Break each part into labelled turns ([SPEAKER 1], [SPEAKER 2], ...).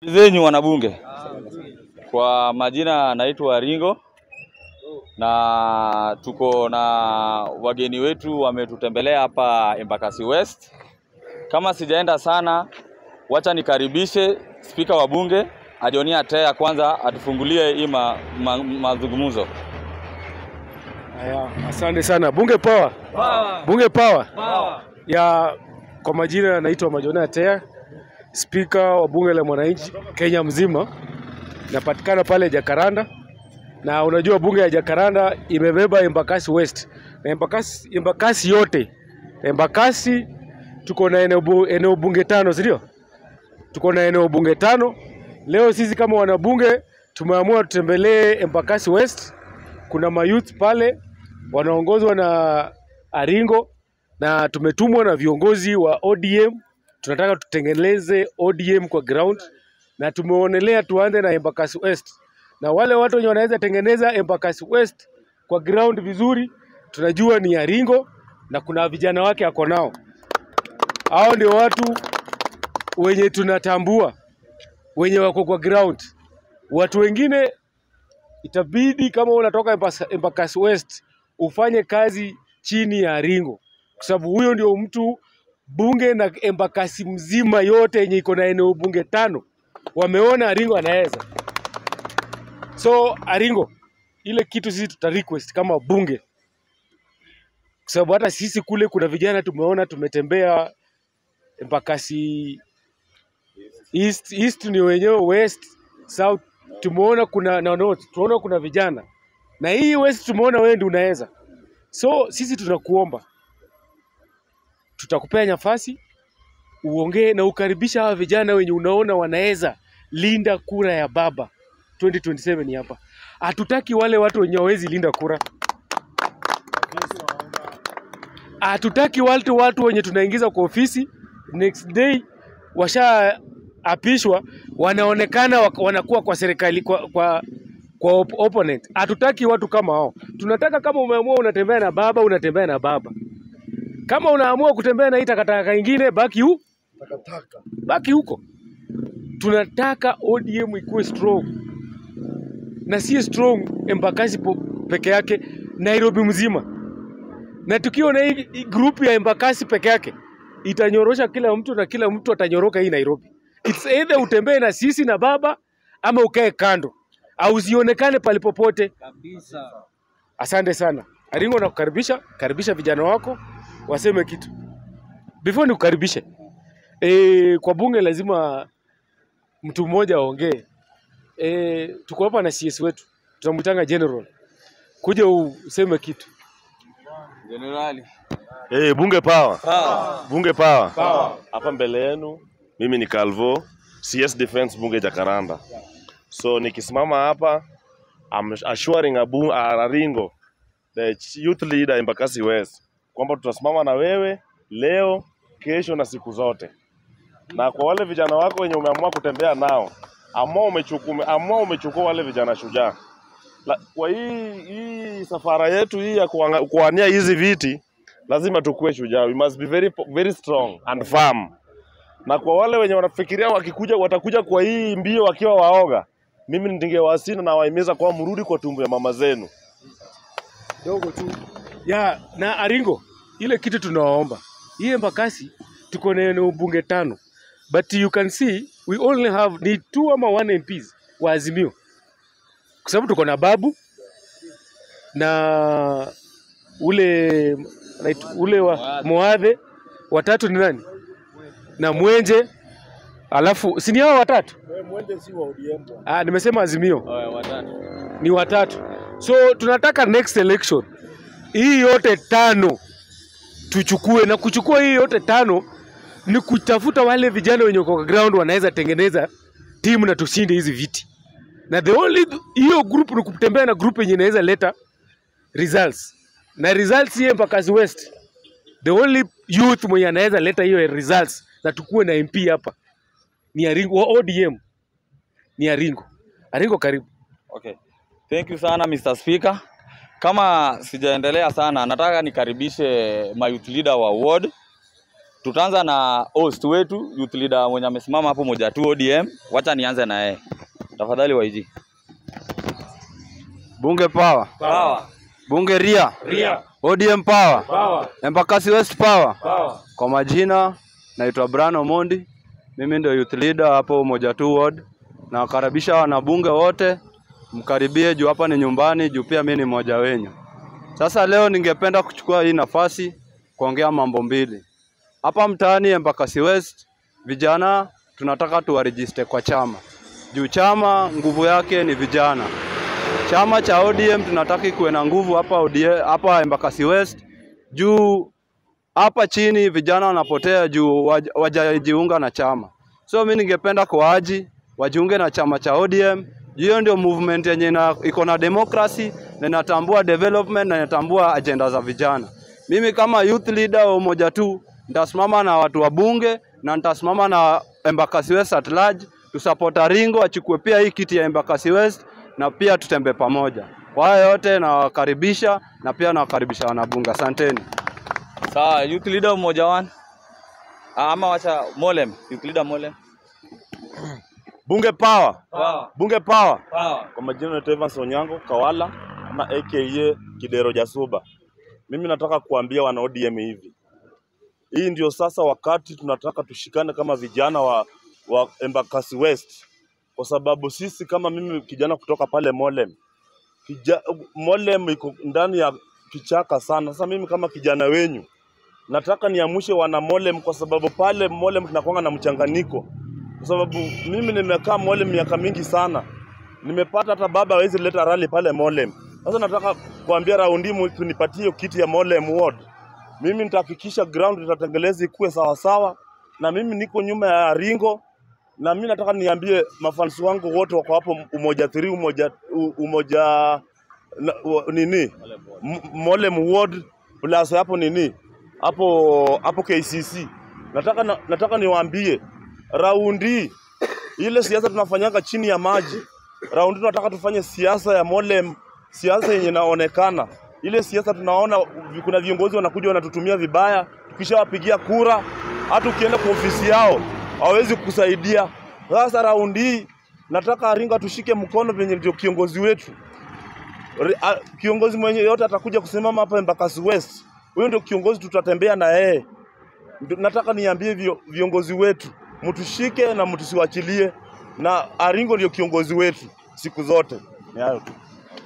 [SPEAKER 1] zenyu wanabunge, kwa majina naitwa Ringo na tuko na wageni wetu wametutembelea hapa Embakasi West. Kama sijaenda sana, wacha nikaribishe spika wa bunge Adionia Tea kwanza atufungulie hii ma, ma, mazungumzo.
[SPEAKER 2] Haya, asante sana bunge power. Bunge power. Ya kwa majina naitwa Majonea Tea, spika wa bunge la mwananchi Kenya mzima. Napatikana pale Jakaranda, na unajua bunge ya Jakaranda imebeba Embakasi West na Embakasi, Embakasi yote. Embakasi tuko na eneo, bu, eneo bunge tano, si ndio? Tuko na eneo bunge tano. Leo sisi kama wanabunge tumeamua tutembelee Embakasi West. Kuna mayouth pale wanaongozwa na Aringo na tumetumwa na viongozi wa ODM. Tunataka tutengeneze ODM kwa ground na tumeonelea tuanze na Embakasi West, na wale watu wenye wanaweza tengeneza Embakasi West kwa ground vizuri, tunajua ni Aringo na kuna vijana wake ako nao. Hao ndio watu wenye tunatambua, wenye wako kwa ground. Watu wengine itabidi kama unatoka Embas- Embakasi West ufanye kazi chini ya Ringo, kwa sababu huyo ndio mtu bunge na Embakasi mzima yote yenye iko na eneo bunge tano wameona Aringo anaweza. So Aringo, ile kitu sisi tuta request kama bunge, kwa sababu hata sisi kule kuna vijana tumeona, tumetembea Embakasi East, East ni wenyewe West, South tumeona kuna na North, tunaona kuna vijana na hii West tumeona wewe ndio unaweza. So sisi tunakuomba, tutakupea nafasi uongee na ukaribisha hawa vijana wenye unaona wanaweza linda kura ya baba 2027 hapa. Hatutaki wale watu wenye hawezi linda kura. Hatutaki watu watu wenye tunaingiza kwa ofisi next day washaapishwa wanaonekana wak- wanakuwa kwa serikali kwa, kwa, kwa op opponent. Hatutaki watu kama hao. Tunataka kama umeamua unatembea na baba, unatembea na baba. Kama unaamua kutembea na hii takataka ingine, baki hu baki huko. Tunataka ODM ikuwe strong na si strong Embakasi po- peke yake, Nairobi mzima. Na tukiwa na hii hii group ya Embakasi peke yake itanyorosha kila mtu na kila mtu atanyoroka hii Nairobi. It's either utembee na sisi na baba ama ukae kando au usionekane palipopote. Asante sana Aringo, nakukaribisha. Karibisha vijana wako waseme kitu before nikukaribishe. E, kwa bunge lazima mtu mmoja aongee. E, tuko hapa na CS wetu tunamwitanga General, kuja useme kitu.
[SPEAKER 1] Jenerali.
[SPEAKER 3] Hey, bunge power. Bunge power. Hapa mbele yenu mimi ni Calvo, CS Defense bunge Jakaranda. So nikisimama hapa I'm assuring Abu Aringo the youth leader Embakasi West kwamba tutasimama na wewe leo, kesho na siku zote. Na kwa wale vijana wako wenye umeamua kutembea nao, amua umechukua, amua umechukua wale vijana shujaa. La, kwa hii hii safara yetu hii ya kuanga- kuwania hizi viti lazima tukue shujaa. We must be very, very strong and firm. Na kwa wale wenye wanafikiria wakikuja watakuja kwa hii mbio wakiwa waoga, mimi ningewasina na wahimiza kwa mrudi kwa tumbo ya mama zenu.
[SPEAKER 2] dogo tu ya na Aringo, ile kitu tunawaomba hii Embakasi tuko na eneo bunge tano, but you can see we only have ni two ama one MPs wa Azimio, kwa sababu tuko na Babu na ule anaitwa- ule wa Moadhe, watatu ni nani na Mwenje, alafu si ni hao watatu? Ah, nimesema Azimio
[SPEAKER 1] Oya, watatu.
[SPEAKER 2] ni watatu. So tunataka next election hii yote tano tuchukue, na kuchukua hii yote tano ni kutafuta wale vijana wenye kwa ground wanaweza tengeneza timu na tushinde hizi viti, na the only hiyo group ni kutembea na group yenye inaweza leta results, na results hii Embakasi West, the only youth mwenye anaweza leta hiyo results na tukue na MP hapa ni Aringo wa ODM, ni Aringo. Aringo, karibu.
[SPEAKER 1] Okay. Thank you sana Mr. Speaker. Kama sijaendelea sana, nataka nikaribishe my youth leader wa ward Tutaanza na host wetu youth leader mwenye amesimama hapo moja tu ODM. Wacha nianze na yeye. Tafadhali YG.
[SPEAKER 4] Bunge power.
[SPEAKER 1] Sawa.
[SPEAKER 4] Bunge ria.
[SPEAKER 2] Ria.
[SPEAKER 4] ODM power.
[SPEAKER 2] Power.
[SPEAKER 4] Embakasi West power.
[SPEAKER 2] Power.
[SPEAKER 4] Kwa majina naitwa Brian Omondi. Mimi ndio youth leader hapo moja tu ward. Nawakaribisha wanabunge wote mkaribie juu hapa ni nyumbani juu pia mimi ni mmoja wenyu. Sasa leo ningependa kuchukua hii nafasi kuongea mambo mbili. Hapa mtaani Embakasi West vijana tunataka tuwarejiste kwa chama. Juu chama nguvu yake ni vijana. Chama cha ODM tunataka kuwe na nguvu hapa ODM, hapa Embakasi West juu hapa chini vijana wanapotea juu waj- wajajiunga na chama. So mimi ningependa kuwaji wajiunge na chama cha ODM. Hiyo ndio movement yenye ina- iko na democracy na inatambua development na inatambua ajenda za vijana. Mimi kama youth leader wa umoja tu nitasimama na watu wa bunge na nitasimama na Embakasi West at large tusupport Aringo achukue pia hii kiti ya Embakasi West na pia tutembe pamoja. Kwa haya yote nawakaribisha na pia nawakaribisha wanabunge. Asanteni.
[SPEAKER 1] Sawa, youth leader mmoja wan. Ah, Ama wacha Molem, youth leader Molem.
[SPEAKER 3] Bunge power.
[SPEAKER 1] Sawa.
[SPEAKER 3] Bunge power.
[SPEAKER 1] Sawa.
[SPEAKER 3] Kwa majina naitwa Evans Onyango Kawala ama aka Kidero Jasuba. Mimi nataka kuambia wana ODM hivi, hii ndio sasa wakati tunataka tushikane kama vijana wa, wa Embakasi West, kwa sababu sisi kama mimi kijana kutoka pale Molem Kija, Molem iko ndani ya kichaka sana. Sasa mimi kama kijana wenyu nataka niamshe wana Molem, kwa sababu pale Molem tunakuanga na mchanganyiko, kwa sababu mimi nimekaa Molem miaka mingi sana nimepata hata baba hawezi leta rally pale Molem. Sasa nataka kuambia raundi mu- tunipatie hiyo kiti ya Molem ward. Mimi nitahakikisha ground itatengeleza ikuwe sawa sawa, na mimi niko nyuma ya Ringo, na mimi nataka niambie mafansi wangu wote wako hapo umoja 3 umoja u- umoja na, u, nini M- Molem ward plus hapo nini hapo hapo KCC. Nataka na, nataka niwaambie raundi ile siasa tunafanyanga chini ya maji. Raundi tunataka tufanye siasa ya Molem, siasa yenye inaonekana. Ile siasa tunaona vi- kuna viongozi wanakuja wanatutumia vibaya, tukishawapigia kura, hata ukienda kwa ofisi yao hawawezi kusaidia. Sasa raundi hii nataka Aringa tushike mkono venye ndio kiongozi wetu. Re- a- Kiongozi mwenye yote atakuja kusimama hapa Embakasi West, huyo ndio kiongozi tutatembea na yeye. Ndio nataka niambie vio, viongozi wetu mtushike na mtusiwachilie, na Aringo ndio kiongozi wetu siku zote. Ni hayo tu.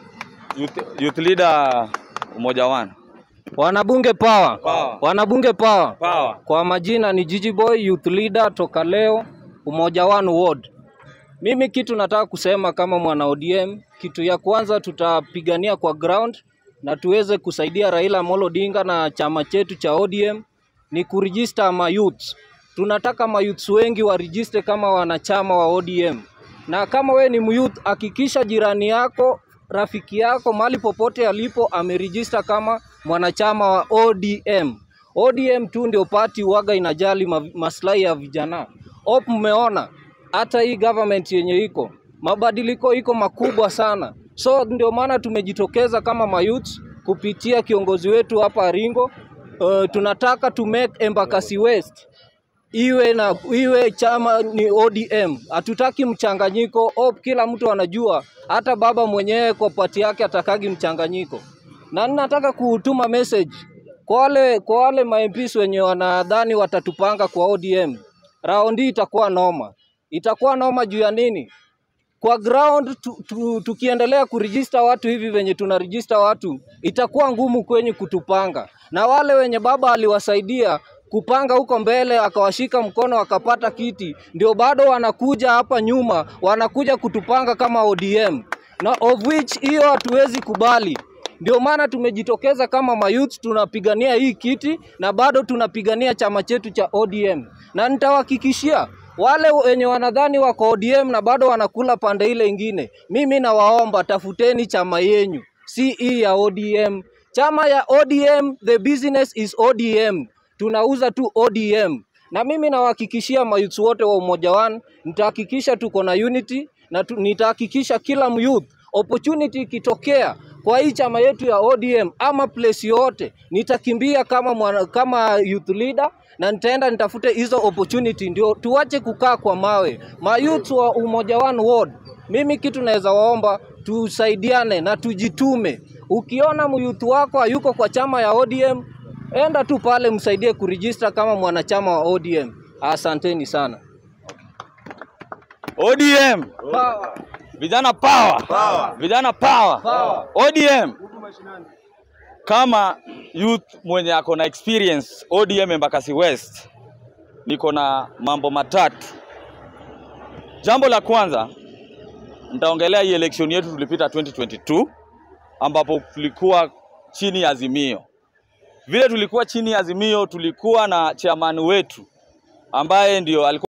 [SPEAKER 1] Youth, youth leader mmoja wan.
[SPEAKER 5] Wanabunge power.
[SPEAKER 1] Power.
[SPEAKER 5] Wanabunge power.
[SPEAKER 1] Power.
[SPEAKER 5] Kwa majina ni Gigi Boy, youth leader toka leo Umoja One Ward. Mimi kitu nataka kusema kama mwana ODM, kitu ya kwanza tutapigania kwa ground na tuweze kusaidia Raila Amolo Odinga na chama chetu cha ODM ni kuregister ma youths. Tunataka ma youths wengi warejiste kama wanachama wa ODM. Na kama we ni myouth, hakikisha jirani yako, rafiki yako, mahali popote alipo amerejista kama mwanachama wa ODM. ODM tu ndio party waga inajali ma maslahi ya vijana. Op, mmeona hata hii government yenye iko mabadiliko iko makubwa sana, so ndio maana tumejitokeza kama mayouth kupitia kiongozi wetu hapa Aringo. Uh, tunataka to make Embakasi West iwe na iwe chama ni ODM. Hatutaki mchanganyiko. Op, kila mtu anajua, hata baba mwenyewe kwa pati yake atakagi mchanganyiko. Na ninataka kutuma message kwa wale kwa wale ma MPs wenye wanadhani watatupanga kwa ODM. Raundi itakuwa noma, itakuwa noma juu ya nini? kwa ground tu, tu, tukiendelea kurejista watu hivi venye tunarejista watu itakuwa ngumu kwenye kutupanga, na wale wenye baba aliwasaidia kupanga huko mbele akawashika mkono akapata kiti, ndio bado wanakuja hapa nyuma wanakuja kutupanga kama ODM, na of which hiyo hatuwezi kubali. Ndio maana tumejitokeza kama mayouth tunapigania hii kiti na bado tunapigania chama chetu cha ODM, na nitawahakikishia wale wenye wanadhani wako ODM na bado wanakula pande ile ingine, mimi nawaomba tafuteni chama yenyu, si hii ya ODM. Chama ya ODM, the business is ODM, tunauza tu ODM. Na mimi nawahakikishia mayouth wote wa Umoja One, nitahakikisha tuko na unity na tu, nitahakikisha kila myouth opportunity ikitokea kwa kwa hii chama yetu ya ODM ama place yote, nitakimbia kama mwana, kama youth leader na nitaenda nitafute hizo opportunity, ndio tuache kukaa kwa mawe. Mayouth wa Umoja One Ward, mimi kitu naweza waomba tusaidiane na tujitume. Ukiona myouth wako hayuko kwa chama ya ODM, enda tu pale msaidie kurejista kama mwanachama wa ODM. Asanteni sana.
[SPEAKER 1] ODM
[SPEAKER 5] Power.
[SPEAKER 1] vijana power, vijana power.
[SPEAKER 5] Power.
[SPEAKER 1] ODM kama youth mwenye ako na experience ODM Embakasi West, niko na mambo matatu. Jambo la kwanza nitaongelea hii election yetu tulipita 2022 ambapo tulikuwa chini ya Azimio. Vile tulikuwa chini ya Azimio, tulikuwa na chairman wetu ambaye ndio alikuwa